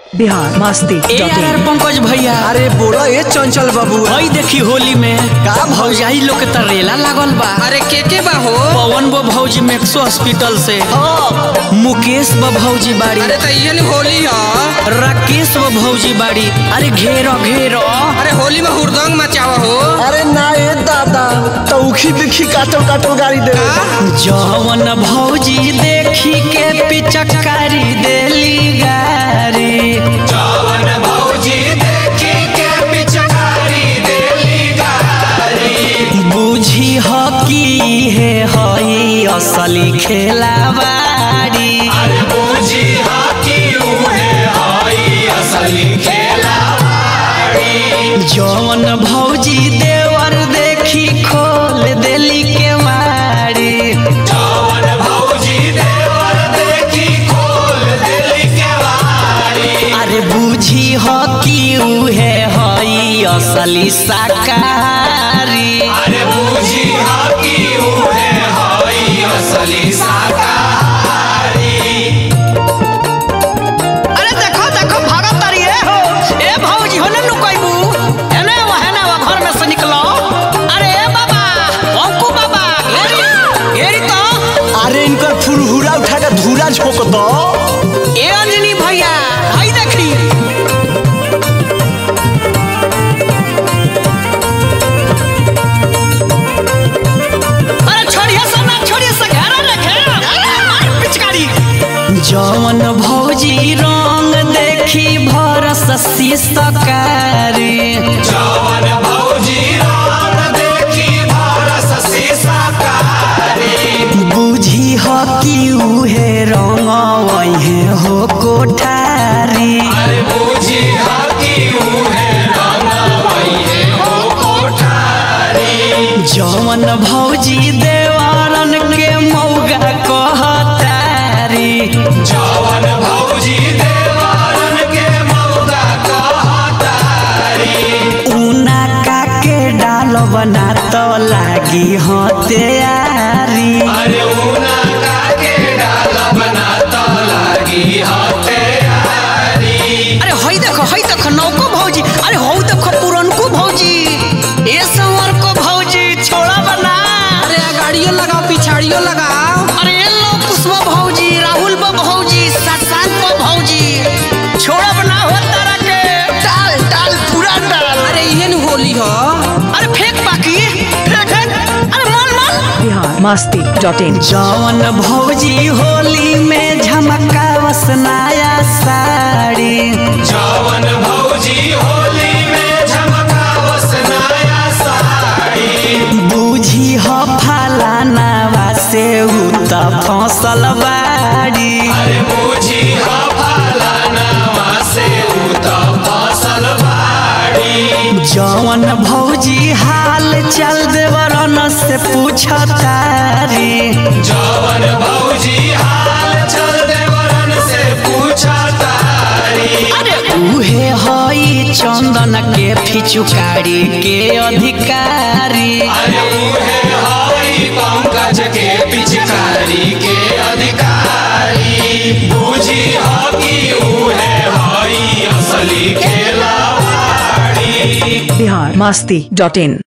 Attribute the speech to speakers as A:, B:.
A: बिहार मस्ती
B: ए यार यार पंकज भैया
C: अरे बोला ये चंचल बाबू
B: भाई देखी होली में
C: का
B: भौजाई लोग के तरेला लागल बा
D: अरे के के बा हो
B: पवन बो भौजी मैक्सो हॉस्पिटल से मुकेश बो भौजी बाड़ी
D: अरे तो ये होली है
B: राकेश बो भौजी बाड़ी अरे घेरो घेरो
D: अरे होली में हुरदंग मचावा हो
C: अरे ना ये दादा तौखी बिखी काटो काटो गाड़ी दे
B: जवन भौजी देखी के पिचकारी देली गारी बुझी हो की हे हई असली खेलावाड़ी जवन भौजी देवर देखी खोल देली के मारी अरे बुझी हो कि उहे हई असली शाकाहारी अरे देखो देखो भागत तारी है हो ए भौजी हो ना लुकाइबू एने वा हेने वा घर में से निकलो अरे ए बाबा अंकु बाबा घेरी घेरी तो
C: अरे इनकर फुरहुरा उठा के धूरा झोंक दो
B: ए अंजनी भैया भाई देखी अरे छोड़िए सब ना छोड़िए से घेरा रे घेरा मार पिचकारी जवन भौजी रंग देखी भरस शीशकारी बुझी हो कि उहे रंग वहे हो कोठारी जवन भौजी देवारन के मौगा कहतारी ऊना का के डाल बना तो लागी हो तैयारी अरे हई देखो हई देखो नौको भौजी अरे हौ देखो पुरनको भौजी ए संवर को भौजी छोड़ा बना
D: अरे गाड़ियों लगाओ पिछाड़ियों लगाओ
B: अरे ये लो पुष्पा भौजी राहुल बा भौजी शशांक बा भौजी छोड़ा बना हो तारा के
C: डाल डाल पूरा डाल
D: अरे ये होली हो
B: अरे फेंक बाकी फेंक फेंक अरे मन मन
A: बिहार मस्ती डॉट इन
B: जवन भौजी होली में झमकावस नया साड़ी बूझी हो फलानावा से उ त फसल बाड़ी जवन भौजी हाल चल देवरन से पूछतारी अरे उहे हई चंदन के फिचुकारी के अधिकारी
A: बिहार मस्ती डॉट इन